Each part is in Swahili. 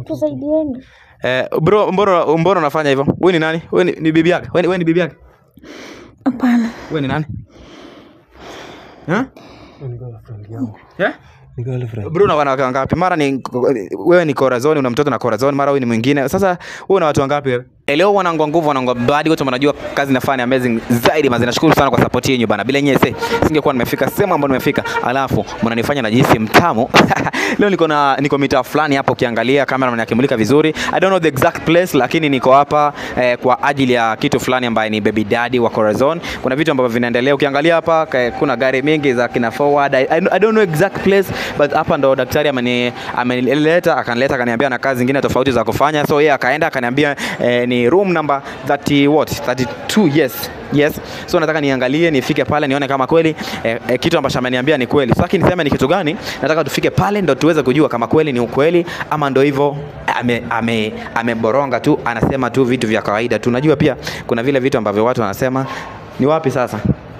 Tusaidieni. Eh, bro, mbona mbona unafanya hivyo? Wewe ni nani? Wewe ni, ni bibi yake? Wewe ni, wewe ni bibi yake? Hapana. Wewe ni nani? Ha? Ni girlfriend yangu. Eh? Ni girlfriend. Bro, una wanawake wangapi? Mara ni wewe ni corazon, una mtoto na corazon, mara wewe ni mwingine. Sasa wewe una watu wangapi wewe? Eh, Leo wanangu wa nguvu, wanangu wa badi, wote mnajua kazi nafanya amazing zaidi. Mazi nashukuru sana kwa support yenu bana. Bila nyinyi se singekuwa nimefika sehemu ambayo nimefika. Alafu mnanifanya najihisi mtamu. Leo niko na niko mitaa fulani hapo, ukiangalia kamera mnakimulika vizuri. I don't know the exact place, lakini niko hapa eh, kwa ajili ya kitu fulani ambaye ni baby daddy wa Corazon. Kuna vitu ambavyo vinaendelea. Ukiangalia hapa ka- kuna gari mingi za kina forward. I, I, I don't know exact place but hapa ndo daktari ameni amenileta akanileta akaniambia na kazi zingine tofauti za kufanya. So yeye akaenda akaniambia eh, ni room number 30 what 32 yes yes so nataka niangalie nifike pale nione kama kweli eh, eh, kitu ambacho ameniambia ni kweli sasa niseme ni kitu gani nataka tufike pale ndo tuweze kujua kama kweli ni ukweli ama ndo hivyo ame, ame, ameboronga tu anasema tu vitu vya kawaida tu najua pia kuna vile vitu ambavyo watu wanasema ni wapi sasa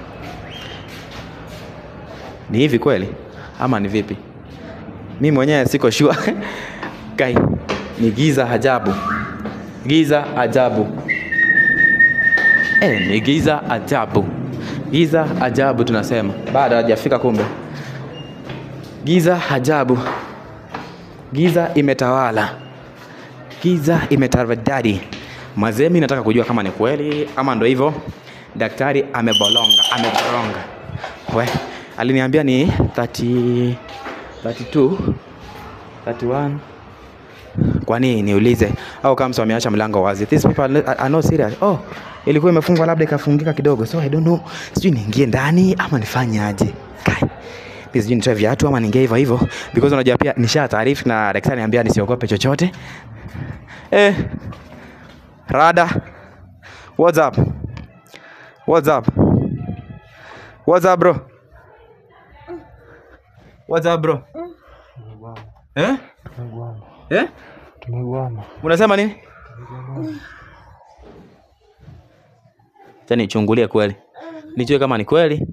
ni hivi kweli ama ni vipi mi mwenyewe siko sure kai ni giza ajabu giza ajabu Eh, ni giza ajabu. Giza ajabu tunasema. Bado hajafika kumbe. Giza ajabu. Giza imetawala. Giza imetawala. Mazee, mimi nataka kujua kama ni kweli ama ndo hivyo. Daktari amebolonga, ameboronga. We, aliniambia ni 30 32 31 kwa nini niulize au kama mtu ameacha mlango wazi these people are, are not serious oh ilikuwa imefungwa labda ikafungika kidogo so i don't know sijui niingie ndani ama nifanye aje kai mimi sijui nitoe viatu ama niingie hivyo hivyo because unajua pia nisha taarifu na daktari niambia nisiogope chochote eh rada what's up what's up what's up bro what's up bro eh Tumegwama. eh Tumegwama. unasema nini Acha nichungulie kweli nijue kama ni kweli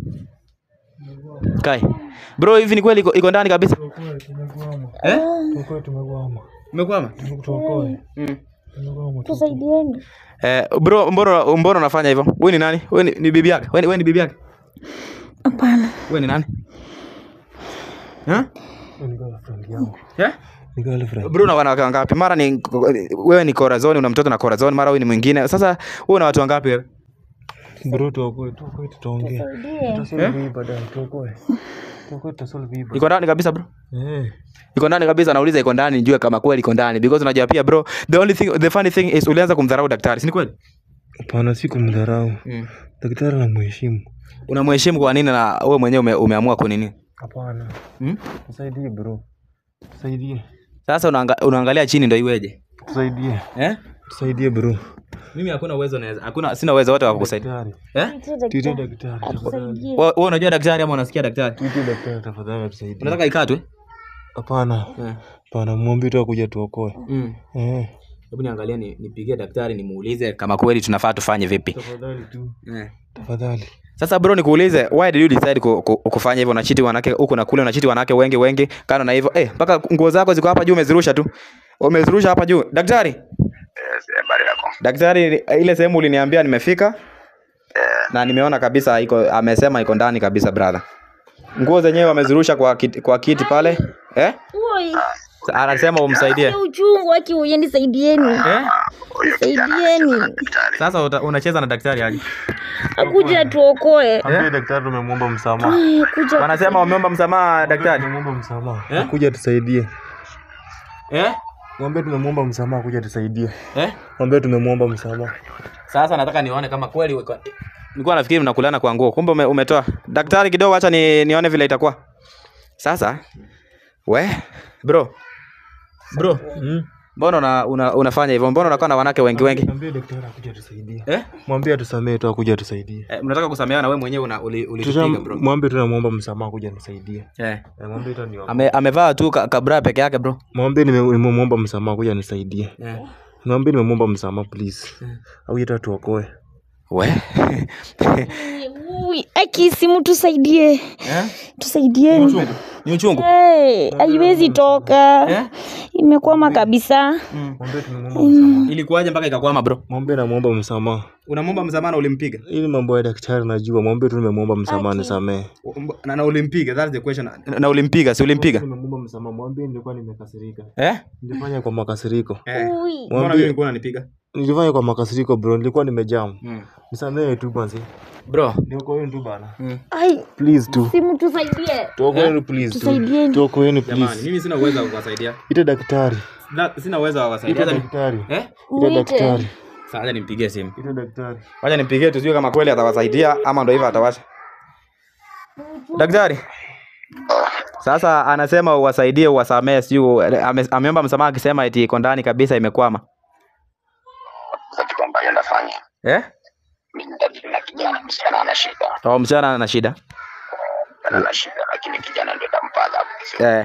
kai bro hivi ni kweli iko- iko ndani kabisa Tuokoe, tumegwama. eh Tuokoe, tumegwama. umekwama Tuokoe. mm. Tumegwama. Tusaidieni. eh bro mbona mbona unafanya hivyo wewe ni nani wewe ni, ni bibi yake wewe ni, wewe ni bibi yake Hapana. wewe ni nani eh Ni girlfriend yangu. eh Ni girlfriend. bro una wanawake wangapi mara ni wewe ni corazon una mtoto na corazon mara wewe ni mwingine sasa wewe una watu wangapi wewe Bro, tuokoe, tuokoe, tutaongea. Tusaidie. Tutasolve hii baadaye, tuokoe. Tuokoe, tutasolve hii baadaye. iko ndani kabisa bro Eh. iko ndani kabisa nauliza iko ndani nijue kama kweli iko ndani because unajua pia bro the only thing the funny thing is ulianza kumdharau daktari si ni kweli Hapana, si kumdharau. mm. Daktari anamheshimu. unamheshimu kwa nini na wewe mwenyewe ume, umeamua kunini Hapana. mm? Tusaidie bro. Tusaidie. sasa unaanga, unaangalia chini ndo iweje Tusaidie. eh? Tusaidie bro. mimi hakuna uwezo naweza hakuna sina uwezo wote wa kukusaidia Daktari. eh? Tuite Tuite daktari. daktari. Tafadhali. Atusaidie. wewe wewe unajua daktari ama unasikia daktari Tuite daktari tafadhali atusaidie. unataka ikatwe Hapana. eh. Hapana, mwambie tu akuja tuokoe. mm. Eh. hebu niangalie ni, nipigie daktari nimuulize kama kweli tunafaa tufanye vipi Tafadhali tu. eh. Tafadhali. sasa bro nikuulize why did you decide ku, ku, kufanya hivyo unachiti wanawake huku na kule unachiti wanawake wengi wengi kando na hivyo eh mpaka nguo zako ziko hapa juu umezirusha tu umezirusha hapa juu daktari Yes, habari yako. daktari ile sehemu uliniambia nimefika na nimeona kabisa iko amesema iko ndani kabisa brother nguo zenyewe wamezirusha kwa kiti, kwa kiti pale eh Oi. anasema umsaidie Ni uchungu aki uyendi saidieni. eh Huyo kijana Saidieni. anasema daktari. sasa uta, unacheza na daktari aje Akuja atuokoe. Ambie daktari tumemwomba msamaha. Ai, Kuja. wanasema wameomba msamaha daktari Tumemwomba msamaha. Eh? Kuja tusaidie. eh Mwambie tumemwomba msamaha kuja tusaidie. eh Mwambie tumemwomba msamaha. Sasa nataka nione kama kweli weko- nilikuwa nafikiri mnakulana kwa nguo, kumbe ume, umetoa. Daktari kidogo, acha ni, nione vile itakuwa. Sasa we bro bro, Mm. mbona una, una, unafanya hivyo? Mbona unakuwa na wanawake wengi wengi Mwambie daktari akuja tusaidie. eh? Mwambie atusamee tu akuja tusaidie. eh mnataka kusameheana wewe mwenyewe una uli- ulitupiga Tuta bro. mwambie tunamwomba msamaha kuja nisaidie. Eh. Eh, Mwambie tu ni Ame, amevaa tu ka, kabra peke yake bro. Mwambie nime- nimemwomba msamaha kuja nisaidie. Eh. Mwambie nimemwomba msamaha please. Au tu tuokoe. We. Ui, aki simu tusaidie. eh? Tusaidieni. Ni uchungu. Eh, haiwezi toka. Eh? Imekwama kabisa. Mwambie tumemwomba msamaha. Ilikuwaje mpaka ikakwama bro? Mwambie namwomba msamaha. Unamwomba msamaha na ulimpiga? Ili mambo ya daktari najua. Mwambie tu nimemwomba msamaha nisamehe. Na, na ulimpiga, that's the question. Na, na ulimpiga, si ulimpiga? Nimemwomba msamaha. Mwambie nilikuwa nimekasirika. Eh? Nilifanya kwa makasiriko. Eh. Ui. Mbona Mwambie- mimi nilikuwa unanipiga? Nilifanya kwa makasiriko bro. Nilikuwa nimejam. Mm. Nisamehe tu basi. Bro. Niokoeni tu bana. Ai, Please tu. simu tusaidie. Tuokoeni please tu. Tusaidieni. Tuokoeni Jamani, please. mimi sina uwezo wa kuwasaidia. Ite daktari. Na- Sina uwezo wa kuwasaidia. Ite Acha ni- daktari. Eh? Ite Muite. daktari. Sasa acha nimpigie simu. Ite daktari. Wacha nimpigie tujue kama kweli atawasaidia ama ndo hivyo atawasha. Daktari. Sasa anasema uwasaidie uwasamee, sijui ame, ameomba msamaha akisema eti iko ndani kabisa imekwama. Sasa kitu ambacho ndafanya Eh? mimi nitadili na kijana, msichana ana shida, Oh, msichana ana shida. msichana ana shida, lakini kijana ndio tampa adhabu. Sio Eh.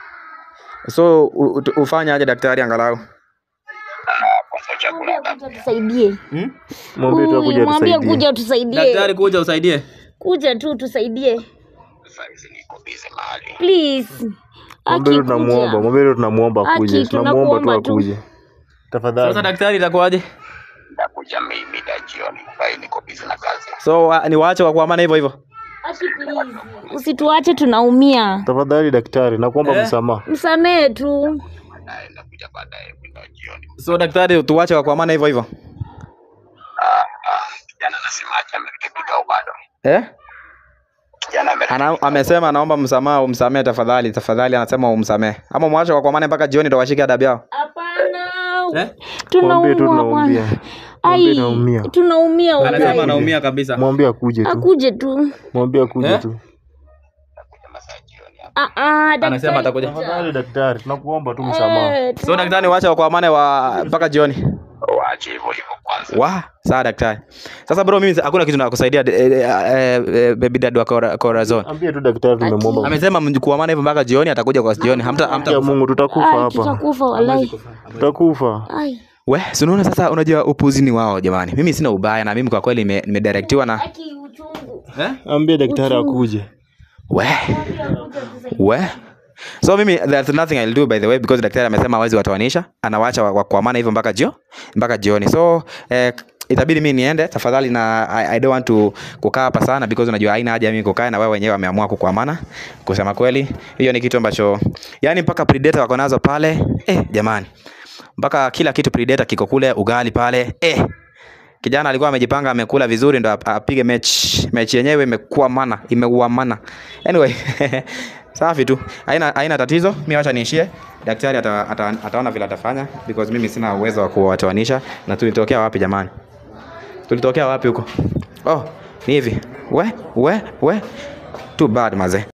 So u- u- ufanye aje daktari angalau? kwanza chakula adhabu. Kuja tusaidie. Hmm? Mwambie tu Ui, akuja Mwambie tusaidie. kuja tusaidie. Daktari kuja usaidie. Kuja tu tusaidie. Sasa hizi niko busy mahali. Please. Mwambie tu Aki tunamuomba. kuja. Mwambie tu tunamuomba Aki, akuje. Tunamuomba tu tunakuomba tu. akuje. Tafadhali. Sasa daktari itakuwaje? Ndakuja mimi da jioni, bali niko busy na kazi. So uh, ni waache wa kuamana hivyo hivyo. Aki please. Usituache tunaumia. Tafadhali daktari, nakuomba Eh? msamaha. Msamee tu. Baadaye ndakuja baadaye mwendo wa jioni. So daktari tuwache wa kuamana hivyo hivyo. Ah, ah, kijana anasemaje? Amerekebika au bado? Eh? Kijana amerekebika. Ana, amesema anaomba msamaha umsamee tafadhali tafadhali anasema umsamee. Ama mwache wa kuamana mpaka jioni ndo washike adabu yao. Hapana. Eh? Mwambie tu Tunaumwa tunaumia. bwana. Mwambie Ai, naumia. tunaumia Anasema wallahi. anaumia kabisa. Mwambie akuje tu. Akuje tu. Mwambie akuje Eh? tu. Ndakuja masaa ya jioni hapa. Ah ah, daktari. Anasema atakuja. Tafadhali daktari, tunakuomba tu msamaha. Eh, tu- So daktari waache wa kuamana wa mpaka jioni. Waache hivyo hivyo kwanza. Wa, sawa daktari. Sasa bro mimi hakuna kitu nakusaidia eh, eh, eh, baby dad wa Cora- Corazon. Ambie tu daktari tumemwomba. Amesema mkuamana hivyo mpaka jioni atakuja kwa jioni. Hamta hamta Ya Mungu tutakufa Ai, hapa. tutakufa wallahi. Tutakufa. Ai. We, si unaona sasa unajua upuzi ni wao jamani. Mimi sina ubaya na mimi kwa kweli nime- nimedirectiwa na Aki uchungu. eh? Ambie daktari akuje. We. We. So mimi there's nothing I'll do by the way because daktari amesema hawezi watoanisha, anawacha wa- wa- kuamana hivyo mpaka jio mpaka jioni. So eh, itabidi mimi niende tafadhali, na I, I don't want to kukaa hapa sana because unajua haina haja mimi kukaa na wewe wenyewe, wameamua kukuamana. Kusema kweli, hiyo ni kitu ambacho yani mpaka predator wako nazo pale eh, jamani, mpaka kila kitu predator kiko kule, ugali pale eh. Kijana alikuwa amejipanga amekula vizuri ndo ap- apige mechi. Mechi yenyewe imekuwa mana, imeuamana. Anyway, safi tu. Haina haina tatizo. Mimi acha niishie. Daktari ata, ata, ataona vile atafanya because mimi sina uwezo wa kuwatoanisha na tulitokea wapi jamani? Tulitokea wapi huko? Oh, ni hivi. We, we, we. Too bad mazee.